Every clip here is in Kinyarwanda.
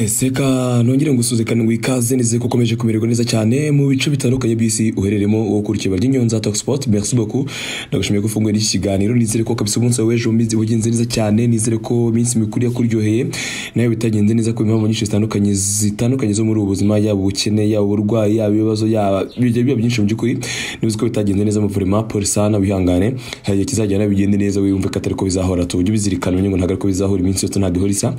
seka nongere ngusuze ngo ikaze nizeye ko ukomeje kumererwa neza cyane mu bice bitandukanye by'isi uhereremo uwo kuri ikiba ry'inyonza Talk Sport merci beaucoup ndagushimiye ko ufunguye n'iki kiganiro nizere ko kabisa umunsi wawe w'ejo umizi wagenze neza cyane nizere ko iminsi mikuru yakuryoheye nayo bitagenze neza ku impamvu nyinshi zitandukanye zitandukanye zo muri ubu buzima yaba ubukene yaba uburwayi yaba ibibazo yaba bijya biba byinshi mu by'ukuri niba uzi ko bitagenze neza muvurema polisa wihangane hari igihe kizagera bigende neza wiyumve ko atari ko bizahora tujye ubizirikana umenye ngo ntabwo ari ko bizahora iminsi yose ntabwo ihora isa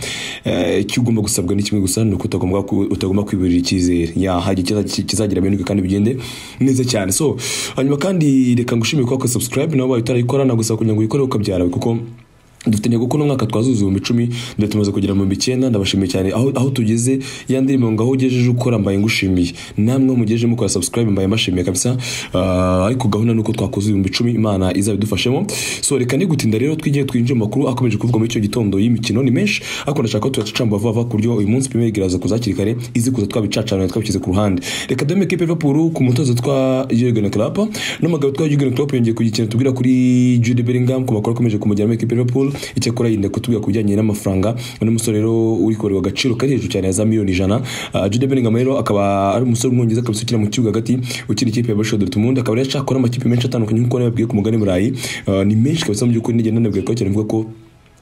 Eh, icyo ugomba gusabwa ni kimwe gusa ni uko utagomba ku- utagomba kwiburira icyizere ya hari igihe kiza- kizagira amahirwe kandi bigende neza cyane so hanyuma kandi reka ngushimire kuba wakora subscribe nawe ubaye utarayikora nagusaba kugira ngo uyikore ukabyara kuko dufite intego ko n'umwaka twazuza ibihumbi icumi ndatumaze kugera mu bihumbi icyenda ndabashimiye cyane aho, aho tugeze ya ndirimbo ngo aho ugejeje ukora mbaye ngushimiye namwe mugejeje mukora subscribe mbaye mbashimiye kabisa Ah, ariko gahunda ni uko twakoze ibihumbi icumi imana izabidufashemo so reka nigutinda rero twigire twinjire mu makuru akomeje kuvugwa muri icyo gitondo y'imikino ni menshi ariko ndashaka ko tuyacamba vuba vuba ku buryo uyu munsi pime yegeraza kuza hakiri kare izi kuza twabicacanira twabishyize ku ruhande reka dore ekipe ya Liverpool ku mutozo twa Jurgen Klopp n'umugabo twa Jurgen Klopp yongeye ku gikino tubwira kuri Jude Bellingham ku makuru akomeje kumujyana muri ekipe ya Liverpool icyakora yenda kutubwira ku bijyanye n'amafaranga uno musore rero uri kubarwa agaciro kari hejuru cyane ya za miliyoni ijana Ah, Jude Bellingham rero akaba ari umusore umwongereza akaba ukina mu kibuga hagati ukina ikipe ya Borussia Dortmund akaba rero ashakora amakipe menshi atandukanye nk'uko nababwiye ku mugani burayi Ah, ni menshi kabisa mu by'ukuri nigenda nababwiye ko cyane mvuga ko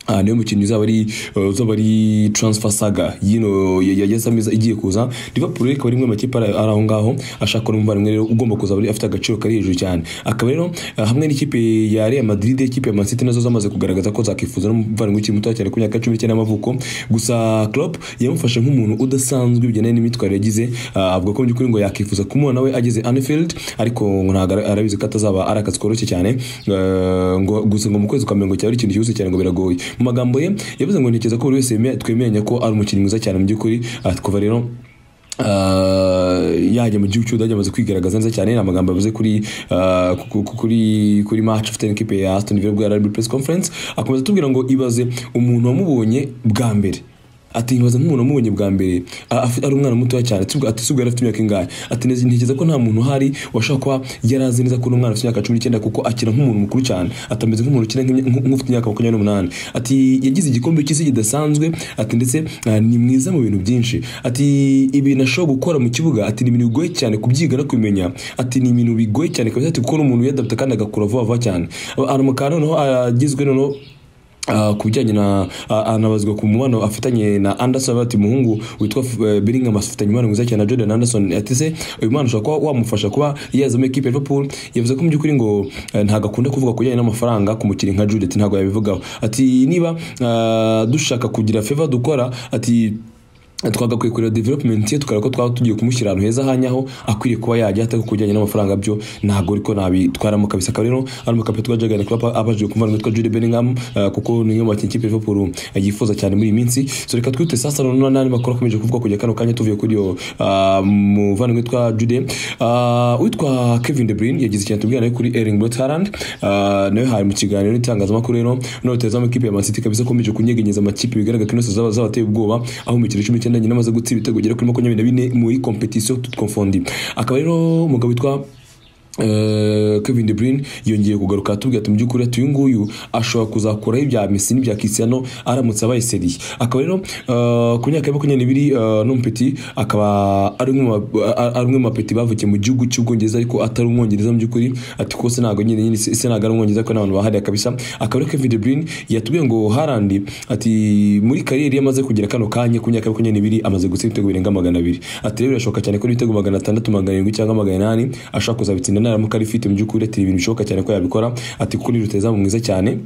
aha niyo mukinnyi uzaba ari eh, uzaba ari transfer saga yino ya- ya ya Samiza igiye kuza Liverpool ikaba ari imwe mu makipe ari ari aho ngaho ashaka n'umuvandimwe rero ugomba kuzaba ari afite agaciro kari hejuru cyane akaba rero eh, hamwe n'ikipe ya Real Madrid ikipe ya Man City nazo zamaze kugaragaza ko zakifuza n'umuvandimwe ukiri muto cyane ku myaka cumi n'icyenda y'amavuko gusa Klopp yamufashe nk'umuntu udasanzwe bijyanye n'imyitwarire yagize ah, avuga ko mu by'ukuri ngo yakifuza kumubona we ageze Anfield ariko ngo ntabwo ara- arabizi ko atazaba ari akazi koroshye cyane eh, ngo gusa ngo mu kwezi kwa mirongo cyaba ari ikintu cyihuse cyane ngo biragoye mu magambo ye yavuze ngo ntekereza ko buri wese yemera- twemeranya ko ari umukinnyi mwiza cyane mu by'ukuri ah, kuva rero ah, yajya mu gihugu cy'ubudage amaze kwigaragaza neza cyane ni amagambo yavuze kuri ah, ku- ku- kuri kuri match afite n'ikipe ya Aston Villa bwa RB press conference akomeza atubwira ngo ibaze umuntu wamubonye bwa mbere ati nkibaza nk'umuntu wamubonye bwa mbere a- afi- ari umwana mutoya cyane Tubwo- ati subwo yari afite imyaka ingahe ati neza ntekereza ko nta muntu uhari washobora kuba yari azi neza ko uno mwana afite imyaka cumi n'icyenda kuko akina nk'umuntu mukuru cyane atameze nk'umuntu ukina nk'imya- nk- nk'ufite imyaka makumyabiri n'umunani ati yagize igikombe cy'isi kidasanzwe ati ndetse ah, ni mwiza mu bintu byinshi ati ibintu ashobora gukora mu kibuga ati ni ibintu bigoye cyane kubyiga no kubimenya ati ni ibintu bigoye cyane kabisa ati kuko ni umuntu wiyadapta kandi agakura vuba vuba cyane aramukana noneho agizwe noneho Ah, ku bijyanye na ah, anabazwa ku mubano afitanye na Anderson avuga ati umuhungu witwa eh, Bellingham afitanye umubano mwiza cyane na Jordan Anderson ati se uyu mwana ushobora kuba wamufasha kuba yazamo ekipe ya Liverpool yavuze ko mu by'ukuri ngo eh, ntabwo akunda kuvuga ku bijyanye n'amafaranga ku mukinnyi nka Jude ati ntabwo yabivugaho ati niba ah, dushaka kugira favor dukora ati twagakwiye kureba development ye tukareba ko twaba tugiye kumushyira ahantu heza hanyaho akwiriye kuba yajya atari ku bijyanye n'amafaranga byo ntabwo ariko nabitwaramo kabisa akaba rero ari umukapitani twa Jurgen Klopp abajije kumva n'uwitwa Jude Bellingham eh, kuko ni umwe mu bakinnyi ikipe ya Liverpool eh, yifuza cyane muri iyi minsi so reka twite sasa noneho n'andi makuru akomeje kuvugwa kujya kano kanya tuvuye kuri iyo ah, muvandimwe witwa Jude Ah, uwitwa Kevin De Bruyne yagize ikintu atubwira nawe kuri Erling Braut Haaland Ah, nawe hari mu kiganiro n'itangazamakuru rero none tuzamu ikipe ya Man City kabisa akomeje kunyegenyeza amakipe bigaragara ko inose zaba zabateye ubwoba aho mu mikino cumi n'icyenda nyina amaze gutsinda ibitego bigera kuri makumyabiri na bine muri competition toute confondue akaba rero umugabo witwa Eh, Kevin De Bruyne yongeye kugaruka atubwira ati mu by'ukuri ati uyu nguyu ashobora kuzakuraho ibya Messi n'ibya Cristiano aramutse abaye seri akaba rero eh, ku myaka ya makumyabiri n'ibiri eh, n'umupeti akaba ari umwe mu ba- a- ari umwe mu bapeti bavukiye mu gihugu cy'ubwongereza ariko atari umwongereza mu by'ukuri ati ko se ntabwo nyine nyine se se ntabwo ari umwongereza ko n'abantu bahariye kabisa akaba rero Kevin De Bruyne yatubwiye ngo Haaland ati muri kariyeri ye amaze kugera kano kanya ku myaka ya makumyabiri n'ibiri amaze gutsinda ibitego birenga magana abiri ati rero birashoboka cyane ko ibitego magana atandatu magana arindwi cyangwa magana inani ashobora kuzabitsinda naramuka arifite mu by'ukuri ati ibintu bishoboka cyane ko yabikora ati kuko ni rutazamu mwiza cyane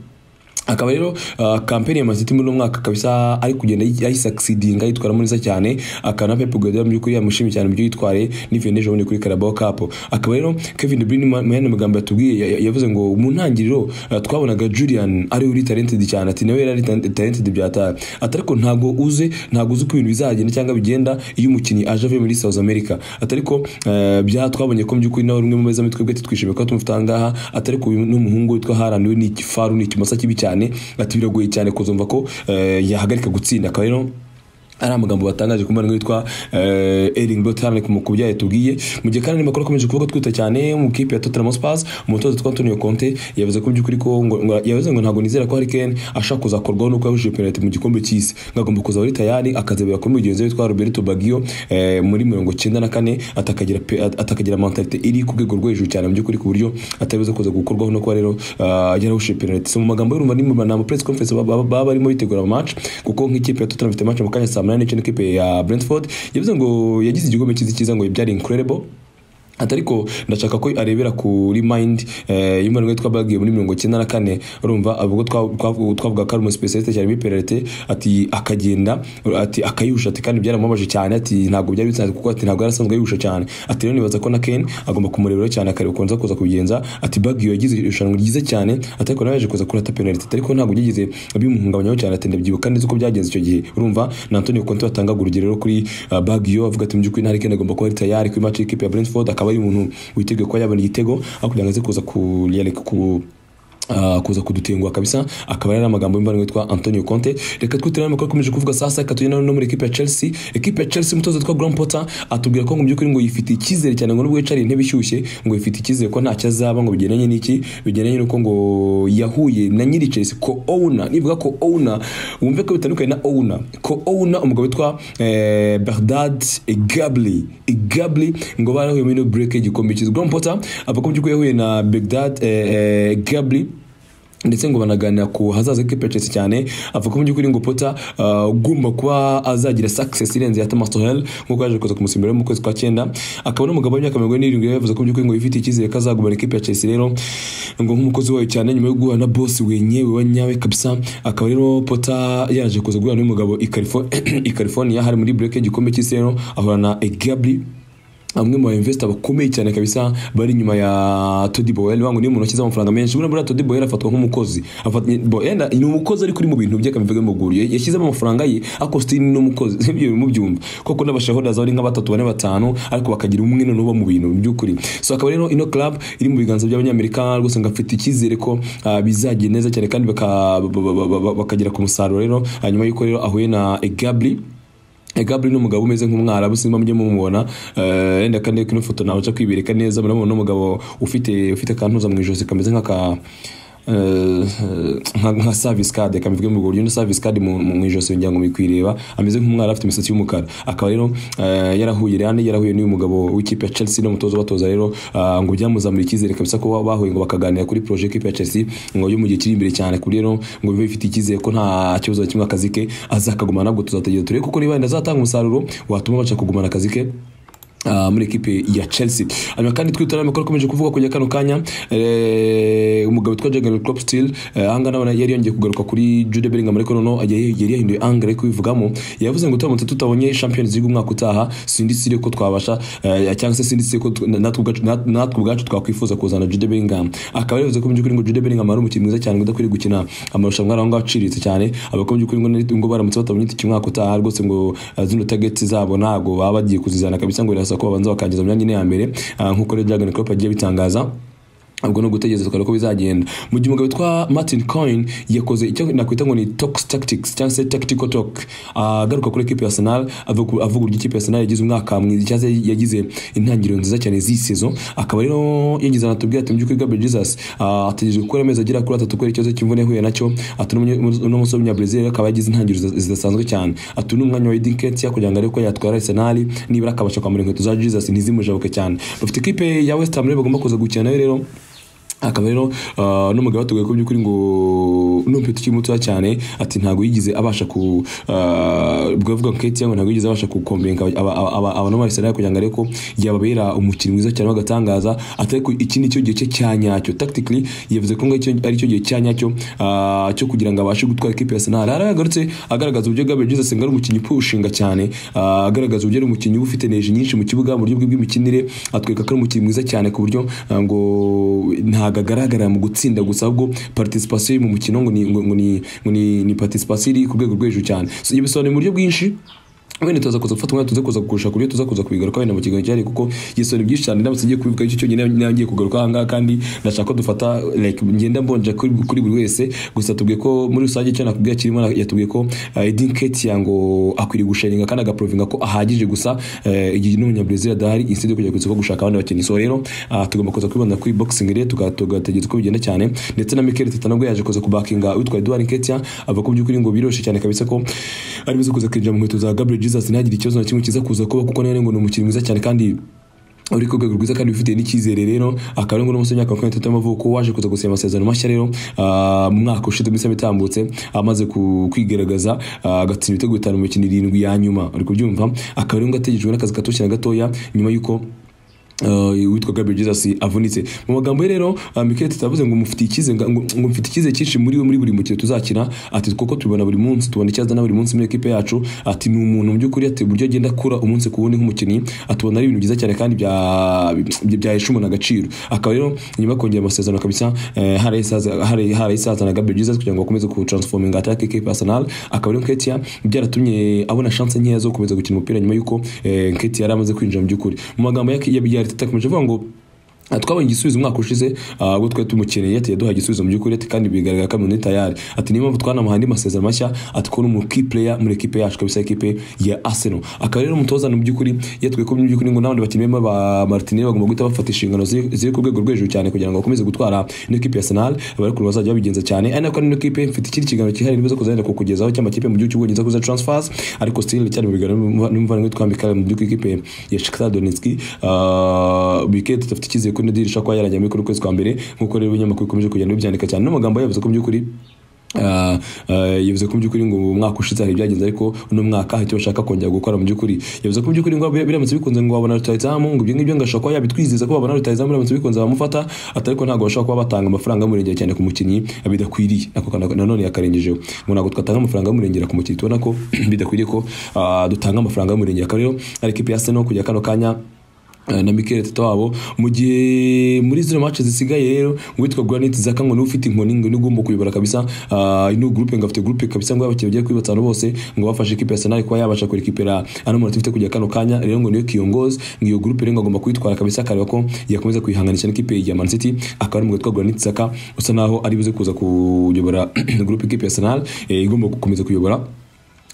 akaba rero uh, kampeni ya maziti muri uno mwaka kabisa ari kugenda ayi- ayisakisidinga yitwara neza cyane akaba na Pep Guardiola mu by'ukuri yamushimye cyane mu byo yitwaye n'ivuye n'ejo bundi kuri Carabao Cup akaba rero Kevin De Bruyne mu yandi magambo yatubwiye ya- ya- yavuze ngo mu ntangiriro uh, twabonaga Julian ari uri talented cyane ati nawe yari ari talent- talented byata ati ariko ntabwo uze ntabwo uzi uko ibintu bizagenda cyangwa bigenda iyo umukinnyi aje avuye muri South America ati ariko uh, bya twabonye ko mu by'ukuri nawe rumwe mu beza mitwe bwe twishimiye ko tumufite aha ngaha atari ku n'umuhungu witwa Haaland we ni ikifaru ni ikimasa kibi cyane ati biragoye cyane kuzumva ko eh, yahagarika gutsinda akaba rero ari amagambo batangaje ku mbuga witwa Erling Braut Haaland ku byayo tubwiye mu gihe kandi amakuru akomeje kuvuga twihuta cyane mu kipe ya Tottenham Hotspur umutoza twa Antonio Conte yavuze ko by'ukuri ko ngo ngo- yavuze ngo ntabwo nizera ko Harry Kane ashaka kuzakorwaho nuko yahujije penalty mu gikombe cy'isi ngagomba kuza ari tayari akazabira kuri mugenzi we witwa Roberto Baggio eh, muri mirongo icyenda na kane atakagira pe- at- atakagira mentalite iri ku rwego rwo hejuru cyane mu by'ukuri ku buryo atabiza kuza gukorwaho no kuba rero ah, yarahushe penalty so mu magambo y'urumva ni mu nama press conference baba baba- baba barimo bitegura match kuko nk'ikipe ya Tottenham ifite match mu kanya saa 8 n'ice n'ikipe ya Brentford yavuze ngo yagize igikombe cyiza cyiza ngo byari incredible ati ariko ndashaka ko arebera kuri mind eh, y'umuntu witwa bagiye muri mirongo icyenda na kane urumva ubwo twa- twavu- twavuga ko ari umuspecialiste cyane muri penalite ati akagenda ati akayihusha ati kandi byaramubabaje cyane ati ntabwo byari bisanzwe kuko ati ntabwo yari asanzwe ayihusha cyane ati rero nibaza ko na Kane agomba kumureberaho cyane akareba ukunza kuza kubigenza ati bagiye yagize irushanwa ryiza cyane ati ariko nawe yaje kuza kurata penalite ati ariko ntabwo byigeze bimuhungabanyaho cyane ati ndabyibuka neza uko byagenze icyo gihe urumva na Antonio Conte watangaga urugero rero kuri ah, Baggio avuga ati mu by'ukuri nta Kane agomba kuba ari tayari kuri match y'ikipe ya Brentford akaba ari umuntu witeguye kuba yabona igitego aho kugira ngo aze kuza ku ku Uh, kuza kudutenguha kabisa akaba yari amagambo y'imvano witwa Antonio Conte reka twitire n'amakuru akomeje kuvuga saa sita tujye no muri ekipe ya Chelsea ekipe ya Chelsea umutoza witwa Graham Potter atubwira ko mu by'ukuri ngo yifitiye icyizere cyane ngo nubwo yicariye intebe ishyushye ngo yifite icyizere ko ntacyo azaba ngo bigendanye n'iki bigendanye n'uko ngo yahuye na nyiri Chelsea ko owner nivuga ko owner wumve ko bitandukanye na owner ko owner umugabo witwa eh, Bernard Egabli Egabli ngo barahuye muri break y'igikombe cyiza Graham Potter avuga ko mu by'ukuri yahuye na Bernard eh, eh, Egabli ndetse ngo banaganira ku hazaza k'ikipe ya Chelsea cyane avuga ko mu by'ukuri ngo Potter ah, ugomba kuba azagira success irenze ya Thomas Tuchel nk'uko yaje kuza kumusimbura mu kwezi kwa cyenda akaba ari umugabo w'imyaka mirongo ine n'irindwi rero yavuze ko mu by'ukuri ngo yifitiye icyizere ko azagumana ikipe ya Chelsea rero ngo nk'umukozi wayo cyane nyuma yo guhura na boss wenyewe wa nyawe kabisa akaba rero Potter yaje kuza guhura n'uyu mugabo i Californ- i California hari muri break y'igikombe cy'isi rero ahura na Egabri amwe mu bainvestor bakomeye cyane kabisa bari inyuma ya Todi Boyle wangu niyo muntu washyize amafaranga menshi buriya buriya Todi Boyle afatwa nk'umukozi afatwa Boyle ni umukozi ariko uri mu bintu bye kabivuge mu guru yashyizemo amafaranga ye ariko still ni umukozi ibyo mu byumva koko n'abashahodaza bari nka batatu bane batanu ariko bakagira umwe noneho uba mu bintu by'ukuri so akaba rero ino club iri mu biganza by'abanyamerika rwose ngafite icyizere ko ah, bizagira neza cyane kandi baka- ba- ba- ba- ba- bakagera ku musaruro rero hanyuma yuko rero ahuye na Gabri Gabriel ni umugabo umeze nk'umwarabu simba mujye mumubona eh, wenda kandi kino foto nabasha kwibireka neza murabona umugabo ufite ufite akantuza mu ijosi kameze nk'aka eh, nka nka service card kamivwe mu buryo na service card mu mu- mu ijosi ngira ngo mikwireba ameze nk'umwarabu afite imisatsi y'umukara akaba rero eh, yarahuye rani yarahuye n'uyu mugabo w'ikipe ya Chelsea n'umutoza batoza rero ah, ngo byamuzamura icyizere kabisa ko bahuye ngo bakaganira kuri projet y'ikipe ya Chelsea ngo yo mu gihe kiri imbere cyane kuri rero ngo bibe bifite icyizere ko nta kibazo na kimwe akazi ke azakagumana nabwo tuzategera turebe kuko niba yenda azatanga umusaruro watuma abasha kugumana akazi ke ah, muri ekipe ya Chelsea hanyuma kandi twitara amakuru akomeje kuvuga kujya kano kanya eh, umugabo witwa Jurgen Klopp still eh, ahanga nabona yari yongeye kugaruka kuri Jude Bellingham ariko noneho yari yari yahinduye angle yo kubivugamo yavuze ngo turamutse tutabonye Champions League umwaka utaha sindi sire ko twabasha eh, cyangwa se sindi sire ko tu- natwe ubwacu- nat- natwe ubwacu twakwifuza kuzana Jude Bellingham akaba yavuze ko mu by'ukuri ngo Jude Bellingham ari umukinnyi mwiza cyane ngo udakwiriye gukina amarushanwa aho ngaho aciriritse cyane avuga ko mu by'ukuri ngo nari- ngo baramutse batabonye itike umwaka utaha rwose ngo ah, zino targets zabo ntabwo baba bagiye kuzizana kabisa ngo birasa ko babanza bakangiza mu myanya ine ya mbere ah, nk'uko rero Jurgen Klopp agiye bitangaza ubwo ni ugutegereza tukareba uko bizagenda mu gihe umugabo witwa martin coin yakoze icyo nakwita ngo ni tox tactics cyangwa se tactical talk Ah, agaruka kuri ekipe ya arsenal avuga avuga uburyo ikipe ya arsenal yagize umwaka mwiza cyangwa se yagize intangiriro nziza cyane z'iyi sezo akaba rero yigeze anatubwira ati mu by'ukuri gabriel jesus ah, ategereje gukora amezi agera kuri atatu kubera ikibazo cy'imvune yahuye nacyo ati uno musore w'umunyabrazil akaba yagize intangiriro zida- zidasanzwe cyane ati uno umwanya wa edin ketia kugira ngo arebe ko yatwara arsenal nibura akabasha kwambara inkweto za jesus ntizimujabuke cyane bafite ekipe ya west ham rero bagomba kuza gukina nayo rero akaba rero ah, n'umugabo batubwiye ko by'ukuri ngo n'umupira ukiri mutoya cyane ati ntabwo yigeze abasha ku ah, bwavuga nketi ngo ntabwo yigeze abasha gukombenga abantu b'abasenali kugira ngo arebe ko yababera umukino mwiza cyane w'agatangaza ati ariko iki ni cyo gihe cye cya nyacyo tactically yavuze ko ngicyo ari cyo gihe cya nyacyo ah, cyo kugira ngo abashe gutwara ikipe ya Arsenal hari yagarutse agaragaza uburyo Gabriel Jesus ngo ari umukinnyi pushinga cyane ah, agaragaza uburyo ari umukinnyi uba ufite energy nyinshi mu kibuga mu buryo bwe bw'imikinire atwereka ko ari umukinnyi mwiza cyane ku buryo ah, ngo ntabwo agaragara mu gutsinda gusa ahubwo participation ye mu mukino ngo ni ngo ngo ni ngo ni, ni participation iri ku rwego rwo hejuru cyane so, ibyo bisobanuye mu buryo bwinshi wenda tuza kuza gufata umwanya tuze kuza kukurusha ku buryo tuza kuza kubigaruka wenda mu kiganiro cyari kuko yisoni byinshi cyane ndamutse ngiye kubivuga icyo cyonyine nangiye kugaruka aha ngaha kandi ndashaka ko dufata like ngenda mbonja kuri kuri buri wese gusa tubwiye ko muri rusange icyo nakubwira kirimo na- yatubwiye ko uh, Edin Ketia ngo akwiriye gusharinga kandi agaprovinga ko ahagije gusa eh, igihe n'umunyabrazil adahari instead yo kujya ku isoko gushaka abandi bakinnyi so rero ah, tugomba kuza kwibanda kuri boxing rero tuka- tugategereza uko bigenda cyane ndetse na Mikel Teta nabwo yaje kuza kubakinga witwa Edouard Ketia avuga ko by'ukuri ngo biroshe cyane kabisa ko ari bize kuza kwinjira mu nkweto za Gabriel Jesus ntihagire ikibazo na kimwe kiza kuza kuba kuko nawe ngo ni umukinnyi mwiza cyane kandi uri ku rwego rwiza kandi wifitiye n'icyizere rero akaba ari ngo n'umusore w'imyaka makumyabiri n'itatu y'amavuko waje kuza gusinya amasezerano mashya rero ah, mu mwaka ushize mu isaha itambutse amaze ku- kwigaragaza ah, agatsinda ibitego bitanu mu mikino irindwi ya nyuma uri kubyumva akaba ari ngo ategerejwe n'akazi gato cyane gatoya nyuma y'uko Uh, witwa Gabriel Jesus avunitse mu magambo ye rero uh, Mikel Arteta yavuze ngo mufitiye icyizere ngo ngo mfite icyizere cyinshi muri we muri buri mukino tuzakina ati kuko tubibona buri munsi tubona icyaza na buri munsi muri ekipe yacu ati ni umuntu mu by'ukuri ati uburyo agenda akura umunsi ku wundi nk'umukinnyi atubona ari ibintu byiza cyane kandi bya bya- byahesha umuntu agaciro akaba rero nyuma yo kongera amasezerano kabisa eh, haraye isaza- haraye- haraye isaza na Gabriel Jesus kugira ngo akomeze ku transforming attack ekipe ya Arsenal akaba rero Ketia byaratumye abona chance nkeya zo gukomeza gukina umupira nyuma yuko eh, Ketia yari amaze kwinjira mu by'ukuri mu magambo ya ya- ya Arteta akomeje avuga ngo Ah, twabonye igisubizo umwaka ushize ah, ubwo twari tumukeneye ati yaduhaye igisubizo mu by'ukuri ati kandi bigaragara ko ari tayari ati niyo mpamvu twanamuhaye andi masezerano mashya ati ko ni key player muri ekipe yacu kabisa ekipe ya Arsenal akaba rero umutoza mu by'ukuri yatwe ko mu by'ukuri ngo n'abandi bakinnyi barimo ba Martinez bagomba guhita bafata inshingano ziri ziri ku rwego rwo hejuru cyane kugira ngo bakomeze gutwara ino ekipe ya Arsenal abarikuru bazajya babigenza cyane ari nako ino ekipe mfite ikindi kiganiro cyihariye niba kuzagenda kukugezaho cy'amakipe mu gihugu cy'ubwongereza kuza transfers ariko still cyane mu biganiro n'umuvandimwe witwa Mikhail mu by'ukuri ikipe ya Shakhtar Donetsk ah, Mikel Arteta afite icyizere ko Nadir Shakwa yarangiye muri kuri kwezi kwa mbere nk'uko rero ibinyamakuru bikomeje kugenda bibyandika cyane n'amagambo yavuze ko mu by'ukuri ah, ah, yavuze ko mu by'ukuri ngo mu mwaka ushize hari ibyagenze ariko uno mwaka hari icyo bashaka kongera gukora mu by'ukuri yavuze ko mu by'ukuri ngo bira- biramutse bikunze ngo babona rutayizamu ngo ibyo ngibyo ngo ashobora kuba yabitwizeza ko babona rutayizamu biramutse bikunze bamufata ati ariko ntabwo bashobora kuba batanga amafaranga y'umurengera cyane ku mukinnyi bidakwiriye ako kana- nanone yakarengejeho ngo ntabwo twatanga amafaranga y'umurengera ku mukinnyi tubona ko bidakwiriye ko ah, dutanga amafaranga y'umurengera akaba rero ari ikipe ya Arsenal kujya kano kanya eh, na Mikel Arteta wabo mu gihe muri zino match zisigaye rero uwitwa Granit Xhaka ngo niwe ufite inkoni ngo niwe ugomba kuyobora kabisa ah, ino groupe ngo afite groupe kabisa ngo y'abakinnyi bagiye kuri batanu bose ngo bafashe ikipe ya Arsenal kuba yabasha kurekipera ano manota ifite kujya kano kanya rero ngo niwe kiyongozi ngo iyo groupe rero ngo agomba kwitwara kabisa akareba ko yakomeza kuyihanganisha n'ikipe ya Man City akaba ari mu witwa Granit Xhaka usa naho ari buze kuza kuyobora groupe ikipe ya Arsenal eh, igomba gukomeza kuyobora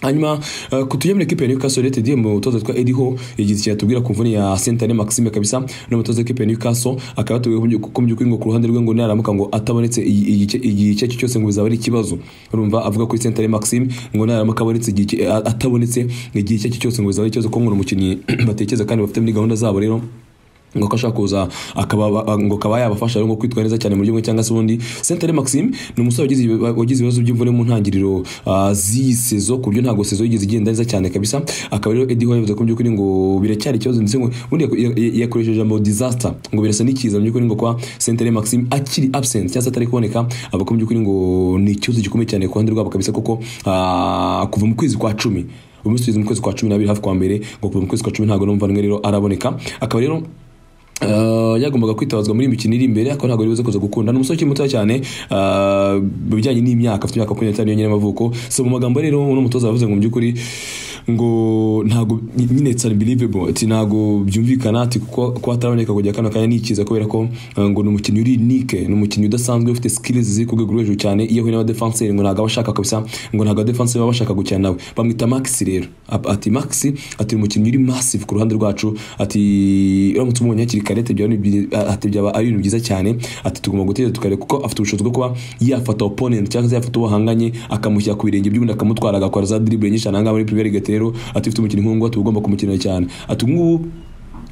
hanyuma uh, kutujya muri ekipe ya Newcastle United mu mutoza twa Eddie Howe yagize ikintu atubwira ku mvune ya Sentane Maxime kabisa no mutoza ekipe ya Newcastle akaba yatubwiye ko mu by'ukuri ngo ku ruhande rwe ngo naramuka ngo atabonetse iyi- iyi- igice igihe icyo aricyo cyose ngo bizaba ari ikibazo urumva avuga kuri Sentane Maxime ngo naramuka abonetse igihe icyo- a- atabonetse igihe icyo aricyo cyose ngo bizaba ari ikibazo ko ngo ni umukinnyi batekereza kandi bafite muri gahunda zabo rero ngo ko ashaka kuza akaba ngo akaba yabafasha rero ngo kwitwara neza cyane mu buryo bumwe cyangwa se ubundi Sentare Maxime ni umusore wagize ibi- wagize ibibazo by'imvune mu ntangiriro ah, z'iyi sezo ku buryo ntabwo sezo yigeze igenda neza cyane kabisa akaba rero Eddie Howe yavuze ko mu by'ukuri ngo biracyari ikibazo ndetse ngo ubundi yaku- ya- ya- yakoresheje ijambo disaster ngo birasa n'ikiza mu by'ukuri ngo kwa Sentare Maxime akiri absent cyangwa se atari kuboneka avuga ko mu by'ukuri ngo ni ikibazo gikomeye cyane ku ruhande rwabo kabisa kuko ah, kuva mu kwezi kwa cumi ubu munsi tugeze mu kwezi kwa cumi n'abiri hafi kwa mbere ngo kuva mu kwezi kwa cumi ntabwo n'umuvandimwe rero araboneka akaba rero Uh, yagombaga kwitabazwa muri iyi mikino iri imbere ariko ntabwo yari kuza gukunda ni umusore ukiri muto cyane uh, mu bijyanye n'imyaka afite imyaka makumyabiri n'itanu yonyine y'amavuko so mu magambo rero uno mutoza yavuze ngo mu by'ukuri ngo ntabwo nyine it's unbelievable ati ntabwo byumvikana ati kuko kuba ataraboneka kujya kano kanya nikiza kubera ko uh, ngo ni umukinnyi uri unike ni umukinnyi udasanzwe ufite skills ziri ku rwego rwo hejuru cyane iyo ahuye n'abadefanseri ngo ntabwo aba ashaka kabisa ngo ntabwo abadefanseri baba bashaka gukina nawe bamwita Maxi rero Ap- ati Maxi ati ni umukinnyi uri massive ku ruhande rwacu ati uramutse umubonye hakiri kare ati byaba ari ibyi- ati byaba ari ibintu byiza cyane ati tugomba gutegereza tukareba kuko afite ubushobozi bwo kuba yafata opponent cyangwa se yafata uwo bahanganye akamushyira ku birenge by'ubundi akamutwara agakora za dribble nyinshi ahangaha muri Premier League rero ati ufite umukinnyi nk'uwo tuba ugomba kumukinira cyane ati nk'ubu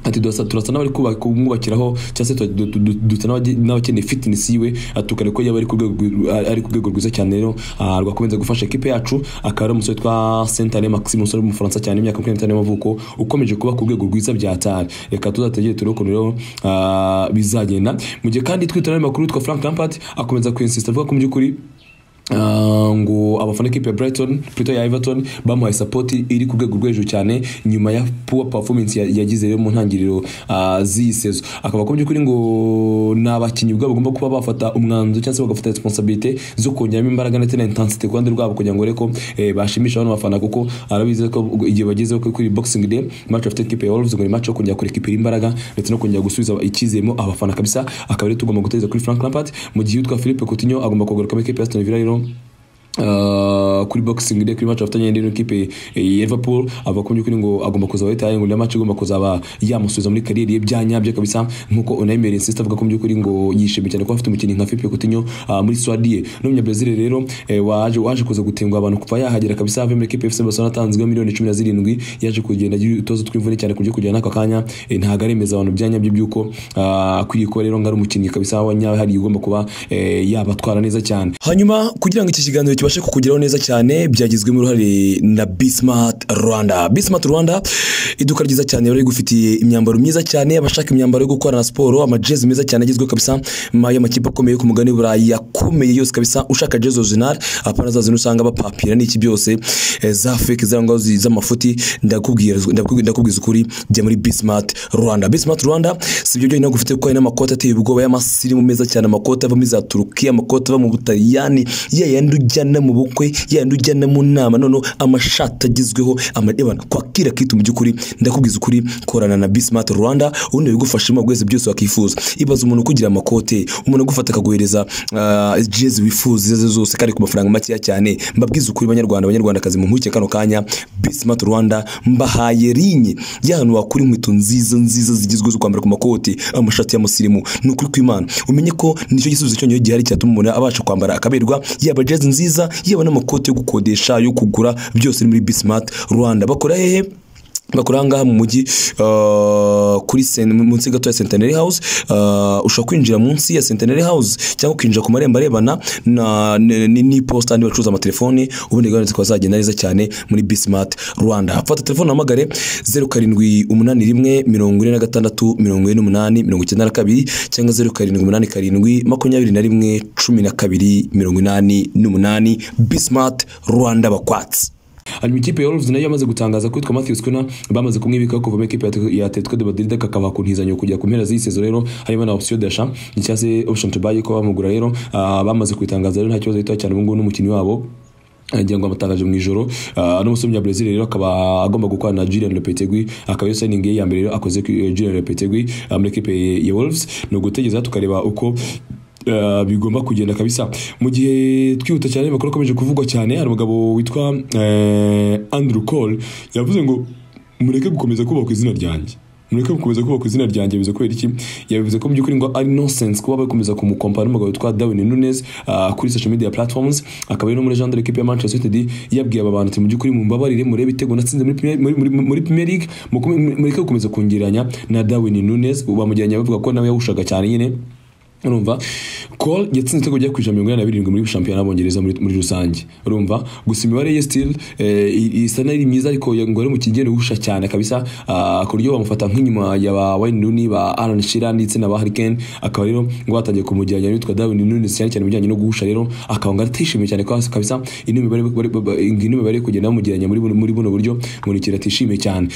ati turasa turasa n'abari kubaka- kumwubakiraho cyangwa se tu- tu- tu- dusa n'abage- n'abakeneye fitness yiwe ati tukareba ko yaba ari ku rwego rwi- ari- ari ku rwego rwiza cyane rero ah, rwakomeza gufasha ekipe yacu akaba ari umusore witwa Sentare Maxime umusore w'umufaransa cyane imyaka makumyabiri n'itanu y'amavuko ukomeje kuba ku rwego rwiza bya Atari reka tuzategere turebe ukuntu rero ah, bizagenda mu gihe kandi twitana amakuru witwa Frank Lampard akomeza kwinsista avuga ko mu by'ukuri Ah, ngo abafana kipe ya Brighton plutôt ya Everton bamuhaye support iri ku rwego rwo hejuru cyane nyuma ya poor performance ya- yagize rero mu ntangiriro ah, z'iyi sezo akaba akomeje kuri ngo ni abakinnyi ubwabo bagomba kuba bafata umwanzuro cyangwa se bagafata responsibility zo kongeramo imbaraga ndetse na intensity ku ruhande rwabo kugira ngo reko eh, bashimishe abana bafana kuko arabizi ko igihe bagezeho ko kuri boxing day match afite kipe ya Wolves ngo ni match yo kongera kureka ipi imbaraga ndetse no kongera gusubiza icyizemo abafana kabisa akaba rero tugomba gutegereza kuri Frank Lampard mu gihe utwa Philippe Coutinho agomba kugaruka muri kipe ya Aston Villa rero Uh, kuri boxing day kuri match afatanye n'indi kipe eh, ya Liverpool avuga ko by'ukuri ngo agomba kuzaba yitaye ngo niyo match igomba kuzaba yamusubiza muri kariyeri ye byanyabyo kabisa nkuko Unai Emery insista avuga ko by'ukuri ngo yishimiye cyane kuba afite umukinnyi nka Philippe Coutinho uh, muri Swadi ye n'umunya Brazil rero eh, waje waje kuza gutenguha abantu kuva yahagera kabisa ave muri kipe FC Barcelona atanzwe miliyoni 17 yaje kugenda agira utuzo tw'imvune cyane kujya kujyana n'aka kanya eh, ntago aremeza abantu byanyabyo by'uko ah, akwiye kuba rero ngo ari umukinnyi kabisa wanyahariye ugomba kuba eh, yabatwara neza cyane hanyuma kugira ngo iki kiganiro kibashe kukugeraho neza cyane byagizwemo uruhare na Bismart Rwanda Bismart Rwanda iduka ryiza cyane bari gufitiye imyambaro myiza cyane abashaka imyambaro yo gukorana siporo amajezi meza cyane agezweho kabisa ma- y'amakipe akomeye yo ku mugani w'Uburayi yakomeye yose kabisa ushaka jezi original apana za zino usanga bapapira n'iki byose eh, za fake za ngaho zi- z'amafuti ndakubwira ndakubwira- ndakubwiza ukuri jya muri Bismart Rwanda Bismart Rwanda si ibyo byonyine gufite kuko hari n'amakoti ateye ubwoba y'amasirimu meza cyane amakoti ava muri za Turukiya amakoti ava mu Butaliyani ya yandi ujyana mu bukwe ya yandi ujyana mu nama noneho amashati agezweho amadebana kwakira kitu mu by'ukuri ndakubwiza ukuri korana na Bismart Rwanda ubundi bigufashamo byose byose wakifuza ibaza umuntu ukugira amakote umuntu agufata akaguhereza ah, jezi wifuza izo arizo zose kandi ku mafaranga makeya cyane mbabwiza ukuri banyarwanda banyarwandakazi mu nkuke kano kanya Bismart Rwanda mbahaye linye y'ahantu wakura inkweto nziza nziza zigezweho zo kwambara ku makoti amashati y'amusirimu ni ukuri kw'Imana umenye ko nicyo gisubizo cyonyine gihari cyatuma umuntu abasha kwambara akaberwa yaba jezi nziza yaba n'amakoti yo gukodesha yo kugura byose ni muri Bismart Rwanda bakora hehe bakora aha ngaha mu mujyi uh, kuri sen- munsi gato ya Centenary House uh, ushobora kwinjira munsi ya Centenary House cyangwa ukinjira ku marembo arebana na n- n- n'iposita andi bacuruza amatelefoni ubundi gahunda zikaba zagenda neza cyane muri Bismart Rwanda fata telefone uhamagare zeru karindwi umunani rimwe mirongo ine na gatandatu mirongo ine n'umunani mirongo icyenda na kabiri cyangwa zeru karindwi umunani karindwi makumyabiri na rimwe cumi na kabiri mirongo inani n'umunani Bismart Rwanda bakwatsi hanyuma ikipe ya Wolves nayo yamaze gutangaza ko yitwa Matthews Cunha bamaze kumwibikaho kuva mu ikipe ya- ya Atletico de Madrid akaba ku ntizanyo kujya ku mpera z'iyi sezo rero harimo na option d'achat cyangwa se option to buy ko bamugura rero ah, bamaze kubitangaza rero nta kibazo gitoya cyane ubu ngubu n'umukinnyi wabo agira ngo amutangaje mu ijoro Ah, n'umusore w'umunya Brazil rero akaba agomba gukorana na Julian Lopetegui akaba yose signing ye ya mbere rero akoze ku- eh, Julian Lopetegui ah, muri ikipe ya Wolves ni ugutegereza tukareba uko Uh, bigomba kugenda kabisa mu gihe twihuta cyane amakuru akomeje kuvugwa cyane hari umugabo witwa uh, Andrew Cole yavuze ngo mureke gukomeza kubaka izina ryanjye mureke gukomeza kubaka izina ryanjye bivuze kubera iki yabivuze ko mu by'ukuri ngo ari nonsense kuba bakomeza kumukompara n'umugabo witwa Darwin Nunes uh, kuri social media platforms akaba ari no muri Jean de l'équipe ya Manchester United yabwiye aba bantu ati mu by'ukuri mumbabarire murebe ibitego natsinze muri Premier- muri muri- muri Premier League mukomeze- mureke gukomeza kungeranya na Darwin Nunes bamujyanye bavuga ko nawe yawushaga cyane nyine urumva call yatsinze igitego rya kwijana mirongo inani na birindwi muri shampiyona y'abongereza muri muri rusange urumva gusa imibare ye still eh, i- isa n'iri myiza ariko ya- ngo ari mu kigero uhusha cyane kabisa ah, ku buryo bamufata nk'inyuma ya ba Wayne Rooney ba Alan Shearer ndetse na ba Harry Kane akaba rero ngo batangiye kumujyana n'uwitwa Darwin Nunes cyane cyane mu bijyanye no guhusha rero akaba ngo atishimiye cyane kwa- kabisa ino mibare bari- ba- ba- ino mibare kugenda bamugeranya muri buno- muri buno buryo umuntu ikintu atishimiye cyane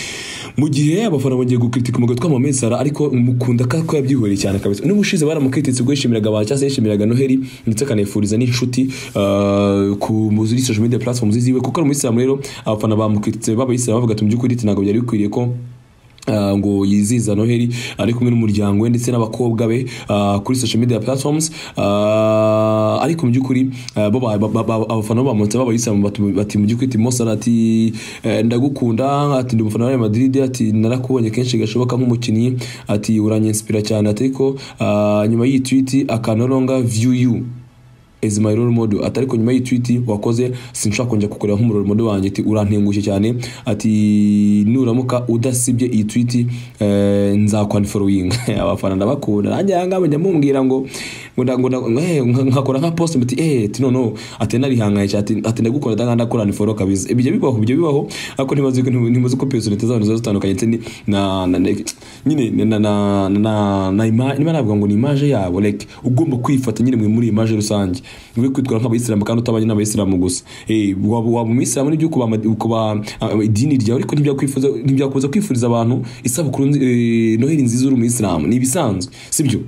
mu gihe abafana bagiye gukritika umugabo witwa Mohamed Salah ariko mukunda ko ko yabyihoreye cyane kabisa n'ubushize baramukrititse ubwo yishimiraga abantu cyangwa se yishimiraga Noheli ndetse akanifuriza n'inshuti ah, ku muri social media platforms ziwe kuko ari umuyisilamu rero abafana bamukrititse babayisilamu bavuga ati mu by'ukuri ati ntabwo byari bikwiriye ko ah, ngo yizihiza noheli ari kumwe n'umuryango we ndetse n'abakobwa be ah, kuri social media platforms ah, ariko mu by'ukuri ah, bo ba- ba- ba- abafana bamutse babayisilamu batu- bati mu by'ukuri ati mosara ati eh, ndagukunda ati ndi umufana wa Real Madrid ati narakubonye kenshi gashoboka nk'umukinnyi ati uranyinspira cyane ati ariko ah, nyuma y'iyi tweet akanoronga view you as my role model ati ariko nyuma y'itwiti wakoze sinshaka kongera kukureba nk'umurole model wanjye ati urantengushye cyane ati nuramuka udasibye iyi twiti eh, nzakwanforowinga abafana ndabakunda nanjye aha ngaha nyamumbwira ngo ngo nda- ngo nda- eh, nka- nkakora nka post muti eh ati noneho ati narihanganye cyane ati ati ndagukunda ndanga ndakorana iforo kabisa ibyo bibaho ibyo bibaho ariko ntibazi ko ntibazi ko personality z'abantu ziba zitandukanye ndetse ni- na na- na- nyine na na na na na ima- niba navuga ngo ni image yabo like ugomba kwifata nyine muri image rusange we kwitwara nk'abayisilamu kandi utabanye n'abayisilamu gusa Eh, waba waba umuyisilamu n'ibyo kuba ama- kuba ah, idini ryawe ariko ntibyakwifuza ntibyakubuza kwifuriza abantu isabukuru nzi- eh, noheli nziza uri umuyisilamu ni ibisanzwe sibyo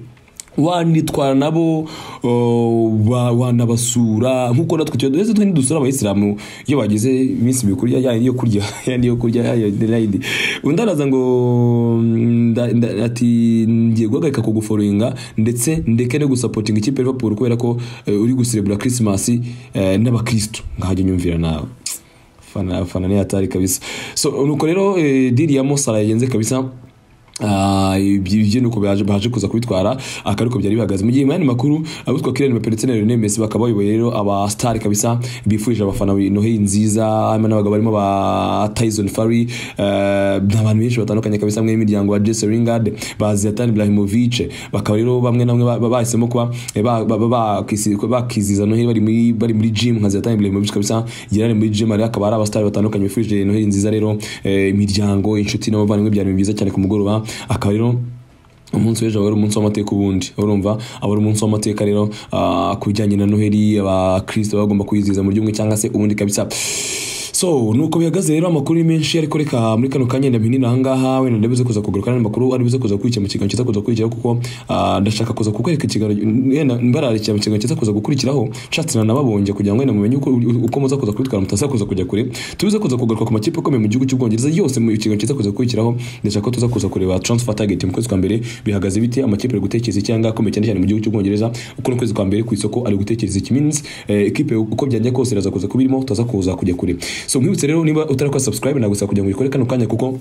wanitwara nabo oh, wa- wanabasura nk'uko natwe tujya duheze twe ntidusura abayisilamu iyo bageze iminsi mikuru ya- ya yo kurya yandi yo kurya ya- ya- yayindi undi araza ngo nda- nda- ati ngiye guhagarika kuguforoyinga ndetse ndeke no gusapotinga ikipe ya Liverpool kubera ko eh, uri guserebura Christmas eh, n'abakristo nkajya nyumvira nawe fana fana ni hatari kabisa so nuko rero eh, diri ya Mosala yagenze kabisa Ah, ibyo ibyo nuko baje baje kuza kubitwara akaruko byari bihagaze mu gihe mu yandi makuru abitwa Kylian Mbappé ndetse na Lionel Messi bakaba bayoboye rero aba star kabisa bifurije abafana noheli nziza hanyuma n'abagabo barimo ba Tyson Fury eh, n'abantu benshi batandukanye kabisa mwe imiryango wa Jesse Lingard ba Zlatan Ibrahimovic bakaba rero bamwe na bamwe ba- ba- bahisemo kuba eh, ba- ba- ba- bakisi- bakiziza noheli bari muri bari muri gym nka Zlatan Ibrahimovic kabisa yarari muri gym ari akaba ari abastar batandukanye bifurije noheli nziza rero eh, imiryango inshuti n'abavandimwe byari ibintu byiza cyane ku mugoroba akaba rero umunsi w'ejo wari umunsi w'amateka ubundi urumva aba ari umunsi w'amateka rero ah, ku bijyanye na noheli abakristo baba bagomba kwizihiza mu buryo bumwe cyangwa se ubundi kabisa so nuko bihagaze rero amakuru ni menshi ariko reka muri kano kanya ndabinini ahangaha wenda ndabize kuza kugaruka n'andi makuru ari buze kuza gukurikira mu kiganiro kiza kuza gukurikiraho kuko ah, ndashaka kuza kukwereka ikiganiro wenda mbararikira mu kiganiro kiza kuza gukurikiraho nshatse na nababonje kugira ngo wenda mumenye uko, uko muza kuza kubitwara mutaza kuza kujya kure tubize kuza kugaruka ku makipe akomeye mu gihugu cy'ubwongereza yose mu kiganiro kiza kuza gukurikiraho ndashaka ko tuza kuza kureba transfer target mu kwezi kwa mbere bihagaze bite amakipe ari gutekereza iki cyangwa akomeye cyane cyane mu gihugu cy'ubwongereza uko no kwezi kwa mbere ku isoko ari gutekereza iki means eh, ekipe uko byajya kose iraza kuza kubirimo tutaza kuza kujya kure so mwibutse rero niba utarakora subscribe nagusaba kugira ngo uyikore kano kanya kuko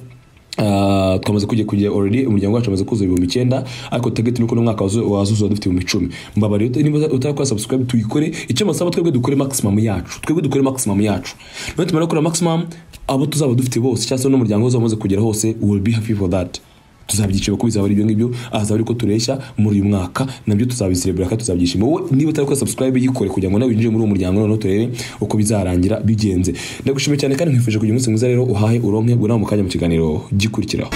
Uh, twamaze kujya kujya already umuryango wacu wamaze kuzuza ibihumbi icyenda ariko target nuko uno mwaka wazu- wazuza dufite ibihumbi icumi mbabare niba utarakora subscribe tuyikore icyo masaba twebwe dukore maximum yacu twebwe dukore maximum yacu noneho tumara gukora maximum abo tuzaba dufite bose cyangwa se n'umuryango wose wamaze kugera hose we will be happy for that tuzabyishima ko bizaba ari ibyo ngibyo azaba ariko tureshya muri uyu mwaka nabyo tuzabizirebera kandi tuzabyishima wowe niba utariko subscribe yikore kugira ngo nawe winjire muri uwo muryango noneho turebe uko bizarangira bigenze ndagushimiye cyane kandi nkwifuje kugira umunsi mwiza rero uhahe uronke ngo nawe mu kanya mu kiganiro gikurikiraho